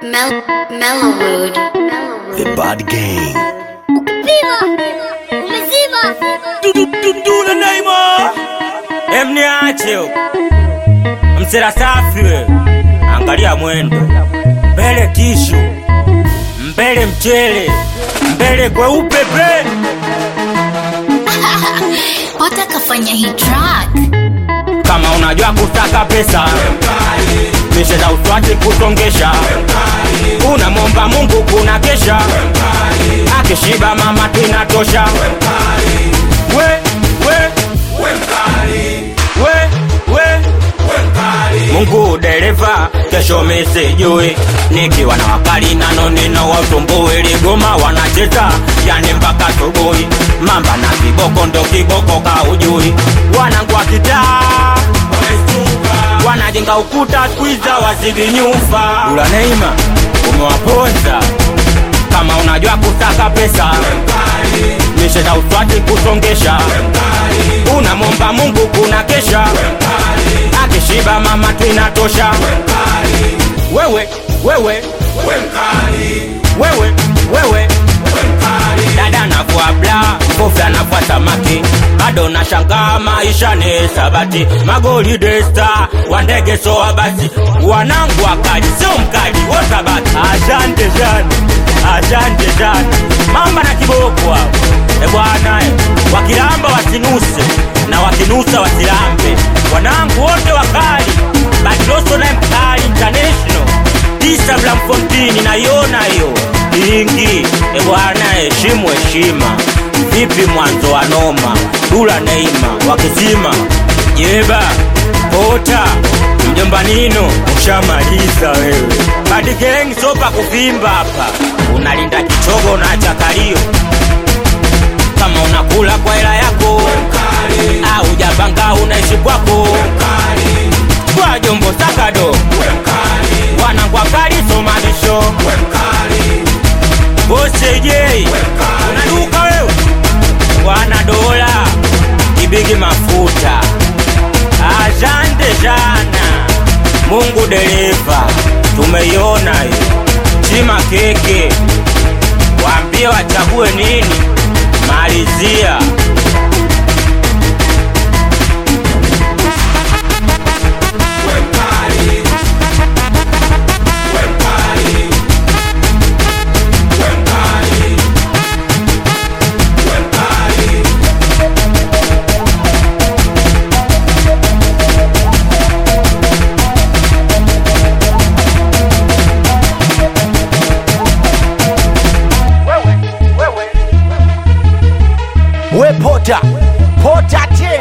Mel Mellowwood. The Bad Gang. Viva! Umezima! Dudule Neymar emniache msera safi we angalia mwendo mbele tishu mbele mchele mbele kweupe bre Pota kafanya hii track. kama unajua kutaka pesa mishe za uswati kusongesha unamwomba mungu kuna kesha akishiba mama tinatosha we we we we mungu dereva kesho misijui nikiwa na wakali nano nino watumbui ligoma wanacheza yani mpaka subuhi mamba na kiboko ndo kiboko kaujui wanangwa kitaa wanajenga ukuta twiza wazidi nyumba ula neima umewaponza kama unajua kusaka pesa mishe za uswati kusongesha unamwomba mungu kuna kesha akishiba mama twinatosha wewe wewe wewe wewe dada navua bla kofia navua samaki bado nashangaa maisha ni sabati magoli desta wandege soa basi wanangu wakali sio mkali wosabati asante sana asante sana mamba na kiboko hao e bwana e, wakilamba wasinuse na wakinusa wasilambe wanangu wote wakali batiloso naye mkali international tisa blamfontini naiona hiyo ingi e bwana heshimu heshima vipi mwanzo wa noma dula neima wakizima jeba pota mjomba nino ushamaliza wewe badigengi sopa kuvimba hapa unalinda kichogo na chakalio kama unakula kwa hela yako au japanga unaishi kwako kwa jombo sakado wanangwa kali somanisho bosejei unaduka wewe wana dola kibigi mafuta asante sana mungu dereva tumeiona hiyo chima keke waambie wachague nini malizia We Pota. Pota T.